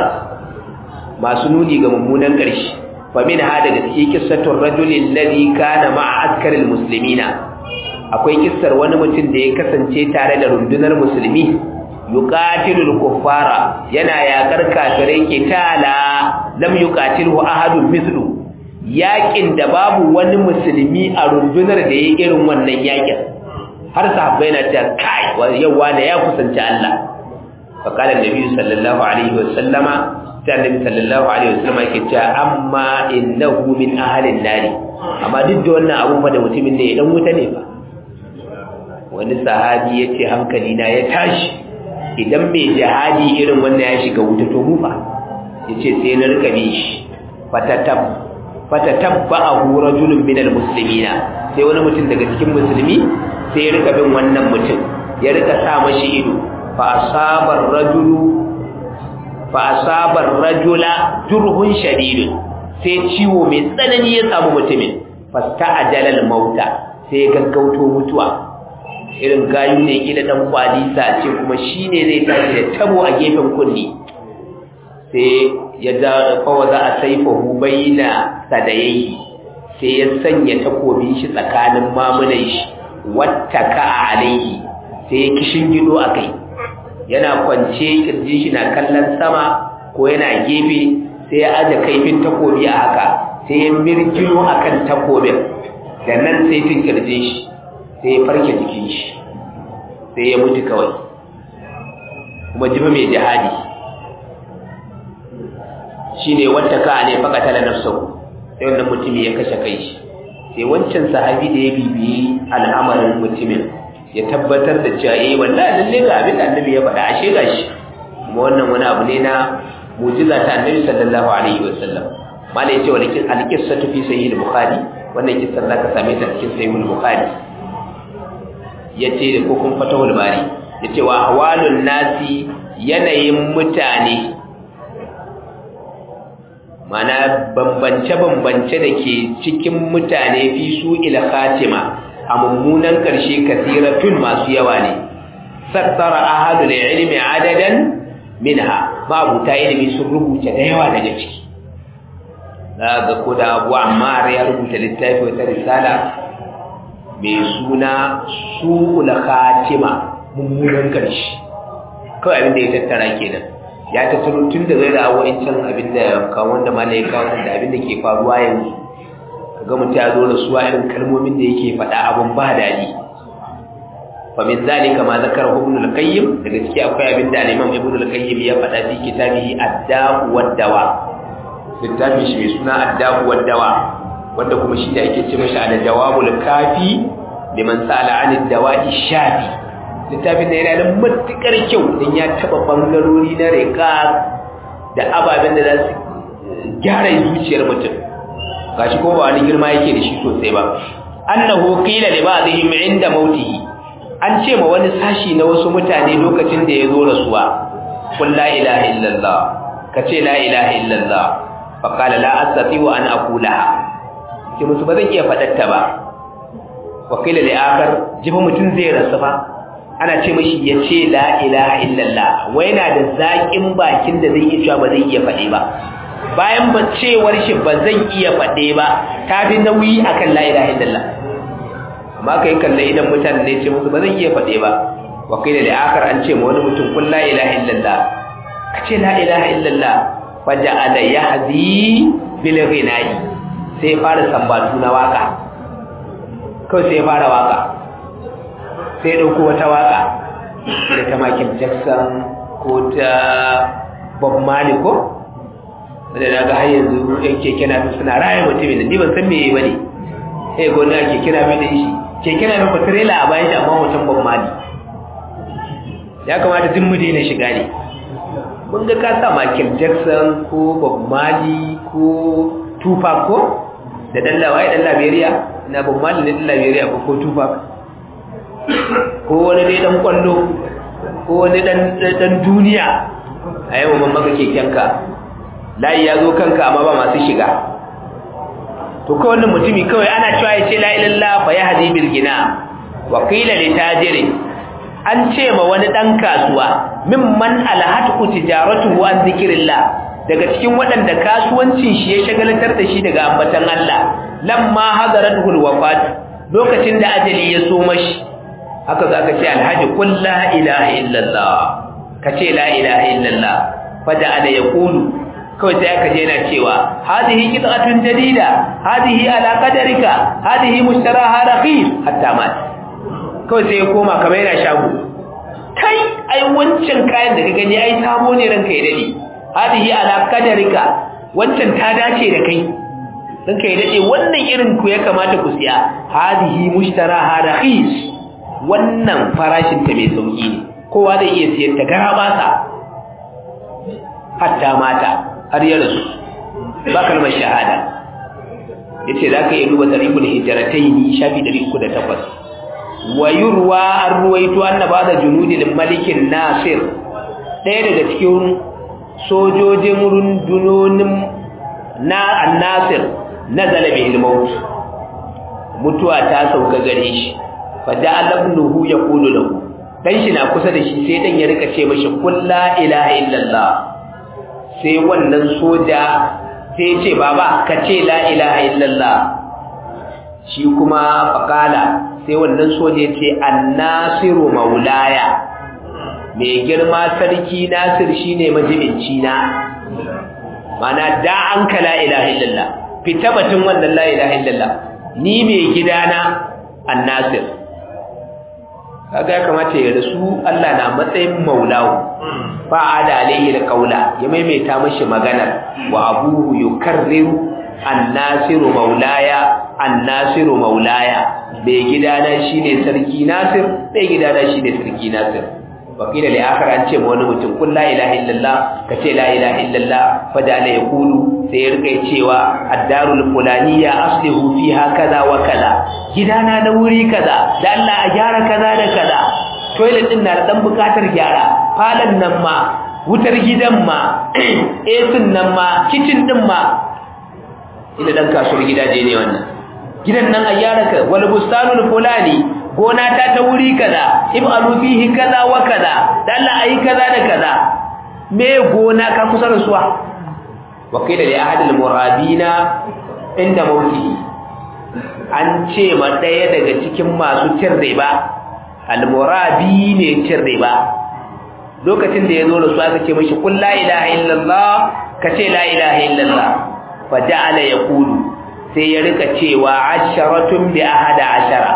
masu nuni ga mummunan ƙarshe fa min hada da cikin kissatul rajuli alladhi kana ma'a askaril muslimina akwai kissar wani mutum da ya kasance tare da rundunar musulmi yuqatilul kuffara yana yakar kafirai kitala lam yuqatilhu ahadun mithlu yakin da babu wani musulmi a rundunar da yake irin wannan yakin har sahabbai na ta kai yawa da ya kusanci Allah fa qala annabi sallallahu alaihi wasallama ta annabi sallallahu alaihi wasallama yake cewa amma innahu min ahlin nari amma duk da wannan abu da mutumin da ya dan wuta ne ba wani sahabi yace hankali na ya tashi idan mai jihadi irin wannan ya shiga wuta to mu fa yace sai na rika bi shi fatatab fatatabba'ahu rajulun minal muslimina sai wani mutum daga cikin musulmi sai ya rika bin wannan mutum ya rika sa mashi ido fa asabar rajulu fa asabar rajula jurhun shadidun sai ciwo mai tsanani ya samu mutumin fasta'ajala al-mauta sai ya gaggauto mutuwa irin gayu ne kila dan kwalisa ce kuma shine zai tashi da tabo a gefen kunni sai ya da kawa za a saifahu baina sadayayi sai ya sanya takobin shi tsakanin mamunan shi wattaka alaihi sai ya kishin gido akai yana kwance kirjin shi na kallon sama ko yana gefe sai ya aje kaifin takobi a haka sai ya mirgino akan takobin da nan sai tinkirje shi sai ya farke jikin shi sai ya mutu kawai kuma jifa mai jihadi shine wata ka ne fakatala nafsahu sai wannan mutumi ya kashe kai shi sai wancan sahabi da ya bibiyi al'amarin mutumin ya tabbatar da cewa eh wallahi lalle ga abin da annabi ya faɗa ashe gashi kuma wannan wani abu ne na mu'jiza ta annabi sallallahu alaihi wasallam malai ce wani kin alqissatu fi sahih al-bukhari wannan kissan zaka same ta cikin sahih al-bukhari yace ko kun fatahul bari yace wa ahwalun nasi yanayin mutane mana bambance-bambance da ke cikin mutane fi su ila khatima a mummunan ƙarshe kasiratun masu yawa ne sattara ahadul ilmi adadan minha mabuta ilimi sun rubuta da yawa daga ciki za ga ko da abu ammar ya rubuta littafi wata risala mai suna su'ul khatima mummunan ƙarshe kawai abin da ya tattara kenan ya tattaro tun da zai da can abin da kawo wanda mala ya kawo da abin da ke faruwa yanzu kaga mutum ya zo da suwa irin kalmomin da yake faɗa abin ba daɗi fa min zalika ma zakara ibn al-qayyim da gaske akwai abin da Imam Ibn al-Qayyim ya faɗa fi kitabihi ad-da'u wad-dawa littafin shi mai suna ad-da'u wad-dawa wanda kuma shi da ake ce mashi al-jawabul kafi liman sa'ala 'an ad-dawa'i shafi littafin da yana da matukar kyau don ya taba bangarori na reka da ababen da za su gyara zuciyar mutum gashi ko ba wani girma yake da shi sosai ba annahu qila li ba'dihim inda mautihi an ce ma wani sashi na wasu mutane lokacin da ya zo rasuwa qul la ilaha illallah kace la ilaha illallah fa qala la astati'u an aqulaha ce musu ba zan iya fadatta ba wa qila li akhar jifa mutun zai rasu fa ana ce mashi ya ce la ilaha illallah wai yana da zaƙin bakin da zai iya cewa ba zai iya faɗe ba bayan ba cewar shi ba zan iya faɗe ba ta fi nauyi akan la ilaha illallah amma kai kalle idan mutane ne ce musu ba zan iya faɗe ba wa kai da akar an ce ma wani mutum kun la ilaha illallah ka ce la ilaha illallah fa ja'ala yahzi bil ghinai sai fara sambatu na waka kawai sai fara waka sai ɗauko wata waka da ta Michael Jackson ko ta Bob Marley ko wanda na ga har yanzu yan keke na suna raya mutumin da ni ban san meye bane sai ga wani keke na da shi keke na ko trailer a bayan shi amma hoton Bob Marley ya kamata duk mu daina shiga ne mun ga ka sa Michael Jackson ko Bob Marley ko Tupac ko da dan lawaye dan Liberia na Bob Marley ne dan Liberia ko ko Tupac ko wani dai dan kwallo ko wani dan dan duniya a yau man maka kekenka layi ya zo kanka amma ba masu shiga to kawai wannan mutumi kawai ana cewa ya ce la ilallah fa ya hadi bil gina wa qila li tajiri an ce ma wani dan kasuwa mimman alhatu tijaratuhu an zikrillah daga cikin waɗanda kasuwancin shi ya shagalatar da shi daga ambatan Allah lamma hadaratul wafat lokacin da ajali ya so mashi haka za ka ce alhaji kun la ilaha illallah ka ce la ilaha illallah fada ala ya kulu kawai sai aka je na cewa hadihi qit'atun jadida hadihi ala qadarika hadihi mushtaraha rakhis hatta mat kawai sai ya koma kamar yana shago kai ai wancan kayan da ka gani ai sabo ne ranka ya dade hadihi ala qadarika wancan ta dace da kai ranka ya dade wannan irin ku ya kamata ku siya hadihi mushtaraha rakhis wannan farashin ta mai sauki ne kowa zai iya siyan ta gara basa hatta mata har ya rasu ba kalmar shahada yace zaka iya duba tarihul hijratayn shafi 308 wa yurwa an ruwaito annaba da junudil malikin nasir ɗaya daga cikin sojojin rundunonin na annasir nazala bihil maut mutuwa ta sauka gare shi fada alabnuhu ya kulu lahu dan shi na kusa da shi sai dan ya rika ce mashi kul la ilaha illallah sai wannan soja sai ya ce baba ka ce la ilaha illallah shi kuma faqala sai wannan soja ya ce annasiru maulaya mai girma sarki nasir shine majibinci na mana da an ka la ilaha illallah fita batun wannan la ilaha illallah ni mai gidana annasir kaga ya kamata ya rasu Allah na matsayin maulawu fa ada alaihi da kaula ya maimaita mashi maganar wa abuhu yukarriru annasiru maulaya annasiru maulaya mai gidana shine sarki nasir mai gidana shine sarki nasir wakila li akhar an ce wani mutum kun la ilaha illallah ka ce la ilaha illallah fada la yaqulu sai ya rika cewa ad-darul fulaniya aslihu fiha kaza wa kaza gidana na wuri kaza da Allah a gyara kaza da kaza toilet din na da dan bukatar gyara falon nan ma wutar gidan ma AC nan ma kitchen din ma ina dan kasuwar gidaje ne wannan gidan nan a gyara ka wal bustanul fulani gona ta ta wuri kaza ib'alu fihi kaza wa kaza dan Allah ayi kaza da kaza me gona ka kusa rasuwa wakila li ahad al-murabina inda mautihi an ce ma daya daga cikin masu cin riba al-murabi ne cin riba lokacin da yazo rasuwa aka ce mishi kul la ilaha illallah ka ce la ilaha illallah fa ja'ala yaqulu sai ya rika cewa asharatun bi ahada ashara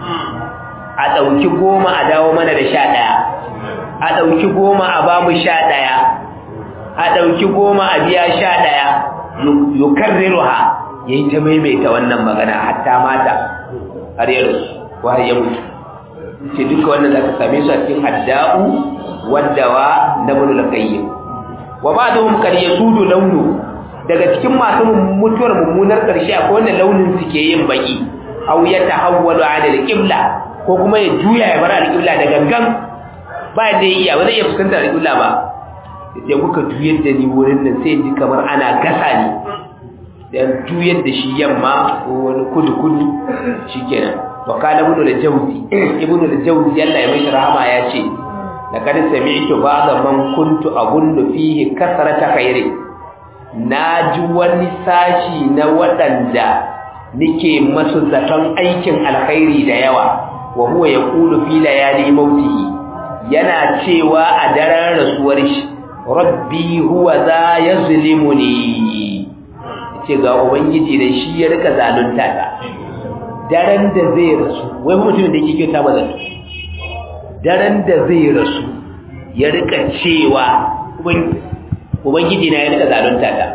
a dauki goma a dawo mana da sha daya a dauki goma a bamu sha daya a ɗauki goma a biya sha ɗaya yukarriruha ya yi ta maimaita wannan magana hatta mata har ya rasu ko har ya mutu ce duka wannan za ka same su a cikin hadda'u waddawa na bunu lakayyim wa ba da humkar ya sudu launu daga cikin masu mutuwar mummunar ƙarshe akwai wannan launin suke yin baki au ya tahawwalu ala al-qibla ko kuma ya juya ya bar al-qibla da gangan ba da iya ba zai iya fuskantar al-qibla ba da kuka juyar da ni wurin nan sai ji kamar ana gasa ni dan juyar da shi yamma ko wani kudu kudu shikenan wa kana ibnu al-jawzi ibnu al-jawzi Allah ya mishi rahama ya ce laqad sami'tu ba'da man kuntu abundu fihi kasrata khairi naji wani sashi na wadanda nike masu zaton aikin alkhairi da yawa wa huwa yaqulu fi layali mautihi yana cewa a daren rasuwar shi rabbi huwa za ya zulimuni ce ga ubangiji da shi ya rika zalunta ta daren da zai rasu wai mutumin da yake kyauta ba zai daren da zai rasu ya rika cewa ubangiji na ya rika zalunta ta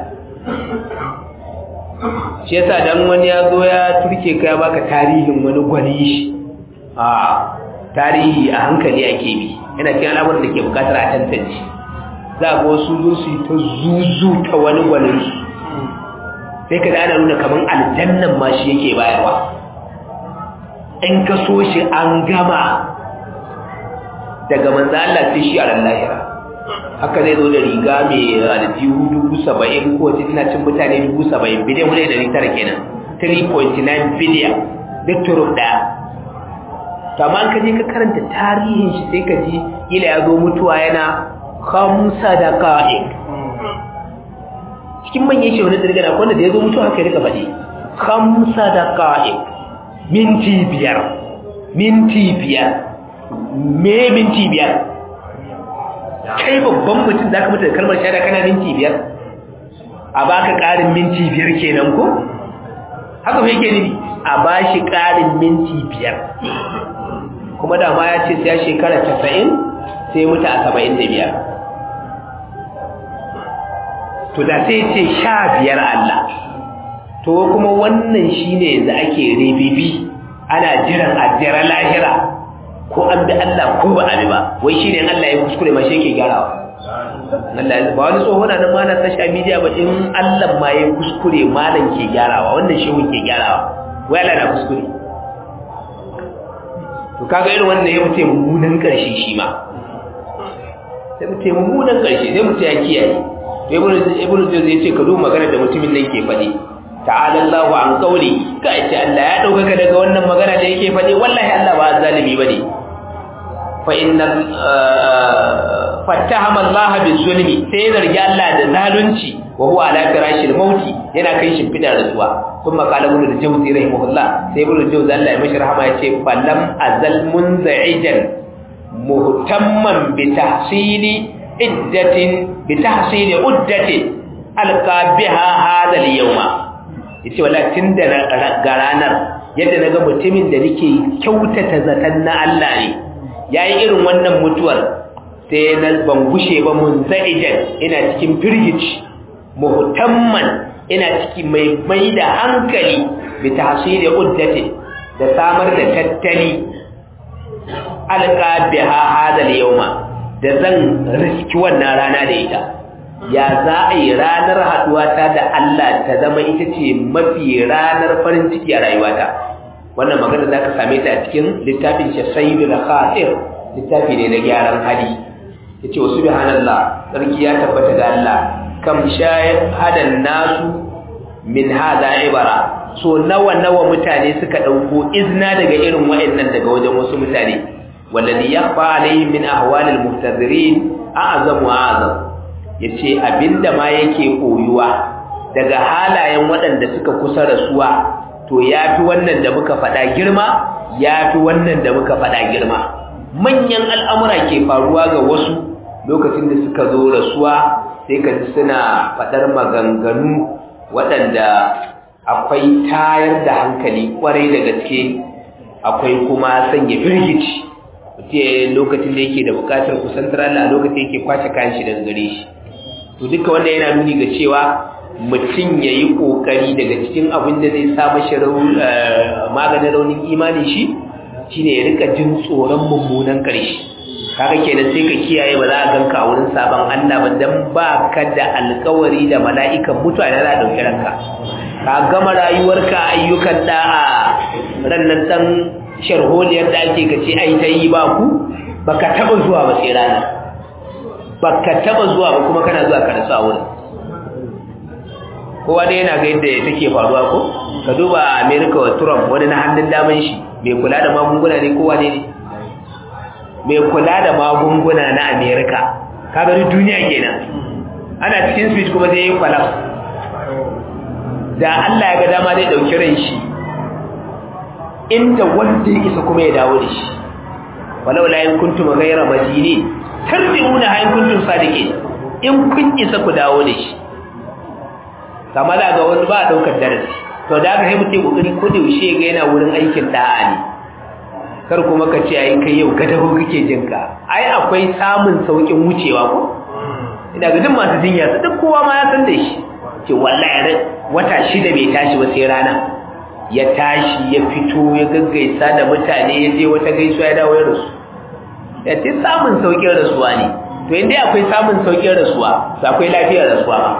shi yasa dan wani ya zo ya turke ka ya baka tarihin wani gwani shi a tarihi a hankali ake bi yana cikin al'amuran da ke bukatar a tantance za a ga wasu zo su yi ta zuzu ta wani gwaninsu sai ka da ana nuna kamar aljannan ma shi yake bayarwa in ka so shi an gama daga manzo Allah sai shi a ran lahira haka zai zo da riga mai aljihu dubu saba'in ko wace tana cin mutane dubu saba'in biliyan wani da tara kenan 3.9 biliyan duk turub ɗaya to amma ka je ka karanta tarihin shi sai ka ji ila ya zo mutuwa yana khamsa daqa'iq cikin manyan shehu na dirgana wanda da ya zo mutuwa haka ya rika faɗi khamsa daqa'iq minti biyar minti biyar me minti biyar kai babban mutum za ka mutu da kalmar shahada kana minti biyar a baka ƙarin minti biyar kenan ko haka fa yake nufi a ba shi ƙarin minti biyar kuma da ma ya ce sai shekara casa'in sai mutu a saba'in da biyar to da sai ce sha biyar Allah to kuma wannan shine yanzu ake ribibi ana jiran ajiyar lahira ko an bi Allah ko ba a bi ba wai shine Allah ya kuskure ma shi yake gyarawa Allah ya ba wani tsohon nan ma na tashi a media ba in Allah ma ya kuskure malam ke gyarawa wannan shehu ke gyarawa wai Allah na kuskure to kaga irin wannan ya mutu mummunan karshe shi ma sai mutu mummunan karshe sai mutu ya kiyaye to ibnu ibnu zai ya ce ka duba magana da mutumin nan ke faɗi ta'ala Allahu an qawli ka ce Allah ya dauka daga wannan magana da yake faɗi wallahi Allah ba zalimi bane fa inna fattahama Allah bizulmi sai zargi Allah da zalunci wa huwa ala firashil mauti yana kai shi fidar rasuwa kuma qala ibn al-jawzi rahimahullah sai ibn al-jawzi Allah ya mishi rahama yace falam azal munza'ijan muhtamman bi tahsili iddatin bi tahsili uddatin alqa biha hada al-yawma yace wallahi tunda ga ranar yadda naga mutumin da nake kyautata zaton na Allah ne yayi irin wannan mutuwar sai na ban gushe ba mun za'ijan ina cikin firgici muhtamman ina ciki mai mai da hankali bi tahsili uddati da samar da tattali alqa biha hada al-yawma da zan riski wannan rana da ita ya za a yi ranar haduwata da Allah ta zama ita ce mafi ranar farin ciki a rayuwata wannan magana za ka same ta a cikin littafin shasaidul khatir littafi ne na gyaran hali ya ce wasu bihanallah sarki ya tabbata ga Allah kam hadan nasu min hada ibara so nawa nawa mutane suka dauko izna daga irin wayannan daga wajen wasu mutane wallazi yakhfa alayhim min ahwalil muhtadirin a'zamu a'zam yace abinda ma yake koyuwa daga halayen waɗanda suka kusa rasuwa to yafi wannan da muka faɗa girma yafi wannan da muka faɗa girma manyan al'amura ke faruwa ga wasu lokacin da suka zo rasuwa sai ka ji suna faɗar maganganu waɗanda akwai tayar da hankali ƙwarai da gaske akwai kuma sanya firgici mutum lokacin da yake da buƙatar kusantar Allah lokacin yake kwace kayan shi daga gare shi to duka wanda yana nuni ga cewa mutum ya yi ƙoƙari daga cikin abin da zai sa mashi maganin raunin imanin shi shine ya rika jin tsoron mummunan ƙarshe kaga kenan sai ka kiyaye ba za a ganka a wurin sabon Allah ba dan ba ka da alkawari da mala'ikan mutuwa da za a dauki ranka ka gama rayuwarka ayyukan da'a rannan dan sharholiyar da ake ka ce ai ta yi ba ku baka taba zuwa ba sai rana baka taba zuwa ba kuma kana zuwa ka rasu a wurin kowa dai yana ga yadda take faruwa ko ka duba America wa Trump wani na hannun daman shi mai kula da magunguna ne kowa ne ne mai kula da magunguna na Amerika kaga duk duniya kenan ana cikin switch kuma zai yi collapse da Allah ya ga dama zai dauki ran shi inda wanda ya isa kuma ya dawo da shi walau la in kuntum ghayra madini tarbiuna ha in kuntum sadiqin in kun isa ku dawo da shi kama da ga wani ba a daukar darasi to da aka haimu sai kokari ko da yaushe ga yana wurin aikin da'a ne kar kuma ka ce ai kai yau gadaho kake jin ka ai akwai samun saukin wucewa ko ina ga duk masu jinya su duk kowa ma ya san da shi ce wallahi wata shida bai tashi ba sai rana ya tashi ya fito ya gaggaisa da mutane ya je wata gaisuwa ya dawo ya rasu ya ce samun saukin rasuwa ne to inda akwai samun saukin rasuwa to akwai lafiyar rasuwa ba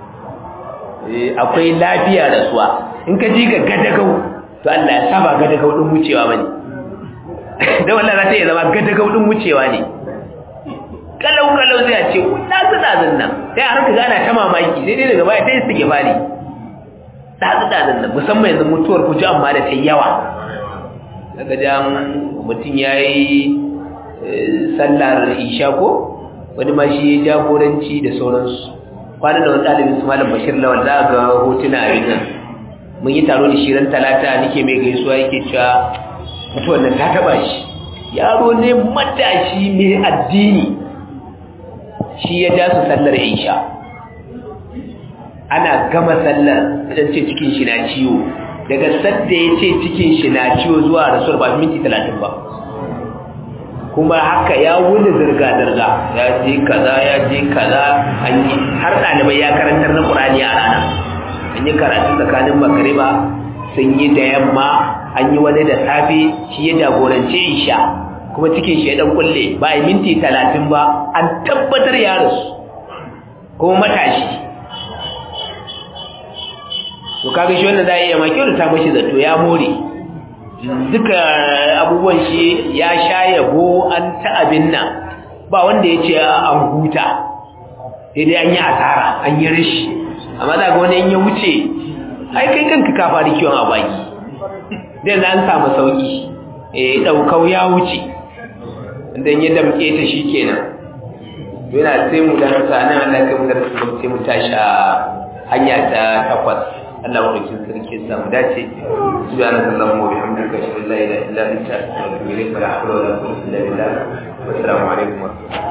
akwai lafiyar rasuwa in ka ji ga gadagau to Allah ya saba gadagau din wucewa bane da wannan za ta iya zama gadagau din wucewa ne kalau kalau zai ce na tsada nan sai har ka gana ta mamaki sai dai daga baya sai su ke fari ta tsada nan musamman yanzu mutuwar ku ji amma da ta yawa daga jan mutum yayi sallar isha ko wani ma shi jagoranci da sauransu kwanan da wani ɗalibin su malam bashir lawal za ga hotuna a nan mun yi taro da shirin talata nake mai gaisuwa yake cewa mutuwar nan ta taba shi yaro ne matashi mai addini shi ya ja su sallar isha ana gama sallar idan ce cikin shi na ciwo daga sadda ya ce cikin shi na ciwo zuwa rasuwar ba minti talatin ba kuma haka ya wuni zirga-zirga ya je kaza ya je kaza an yi har ɗalibai ya karantar na ƙurani a rana an yi karatu tsakanin magariba sun yi da yamma an yi wani da safe shi ya jagorance isha kuma cikin shi ya ɗan kulle ba a minti talatin ba an tabbatar ya rasu kuma matashi to kaga shi wannan za a iya ma kyau da ta mashi zato ya more duka abubuwan shi ya sha yabo an ta abin nan ba wanda ya ce an huta sai dai an yi asara an yi rashi amma za ga wani in ya wuce ai kai kanka ka fara kiwon a baki dai za an samu sauki eh daukau ya wuce dan ya damke ta shi kenan yana sai mu da sanan Allah kai mu da sai mu tashi a hanya ta takwas Allah madaukin sarki ya samu dace subhanaka allahumma wa bihamdika ashhadu an la ilaha illa anta astaghfiruka wa atubu ilaik wa la hawla wa la quwwata illa billah wa assalamu alaikum wa rahmatullahi